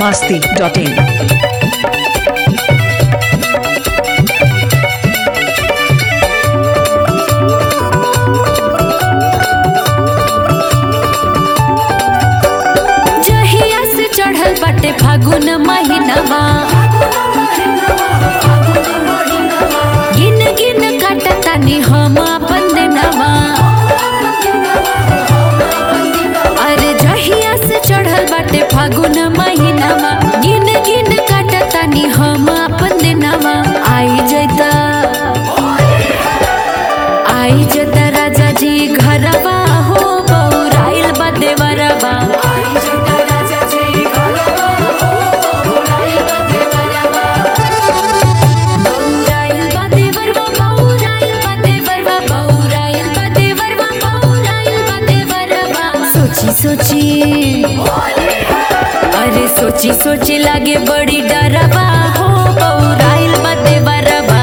masti.in. जहिया से चढ़ल बाटे फागुन महीनवा गिन गिन काटतानी हम अपन दिनवा अरे जहिया से चढ़ल बाटे फागुन महीनवा गिन गिन काटतानी हम अपन दिनवा आई जैता आई जता राजा जी घरवा हो बौराइल बा देवरवा बौराइल बा देवरवा, बौराइल बा देवरवा, बौराइल बा देवरवा, बौराइल बा देवरवा। सोची सोची अरे सोची सोची लागे बड़ी डरवा हो बौराइल बा देवरवा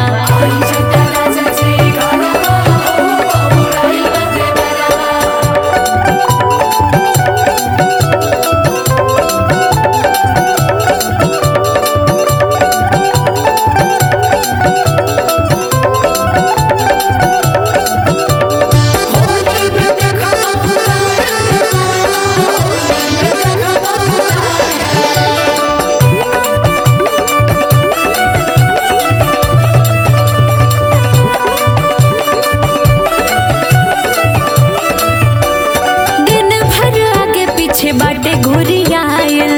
दिन भर आगे पीछे बाटे घुरी आयल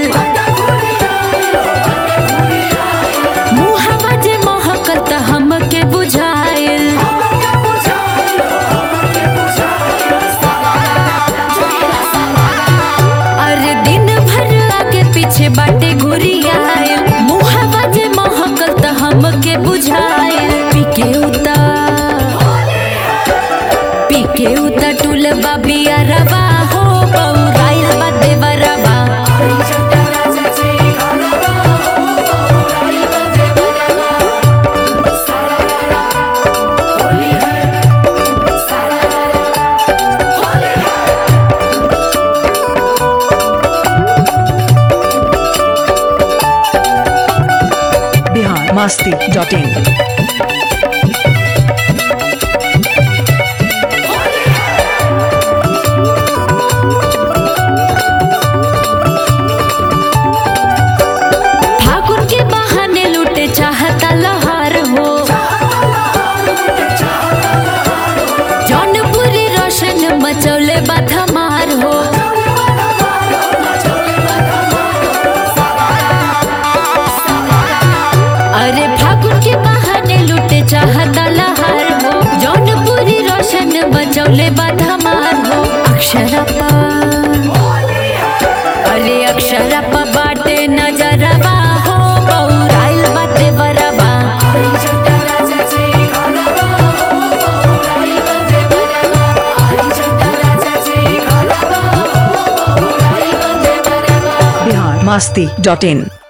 मुहवा जे महकत हमके बुझायल अरे दिन भर आगे पीछे बाटे घुरी आयल मुहवा जे महकत हमके बुझायल पीके उतार पीके उता टूल बाबिया रवा हो बौराइल बा देवरवा Bihar masti.in. फागुन के बहाने लूटे चाहता लहर हो जौनपुरी रोशन मचौले बा धमार हो अरे फागुन के बहाने लूटे चाहता लहर हो जौनपुरी रोशन मचौले बा धमार हो अक्षरपा अरे अक्षरपा बाटे नजरवा हो बौराइल बाते बरवा Bihar masti.in.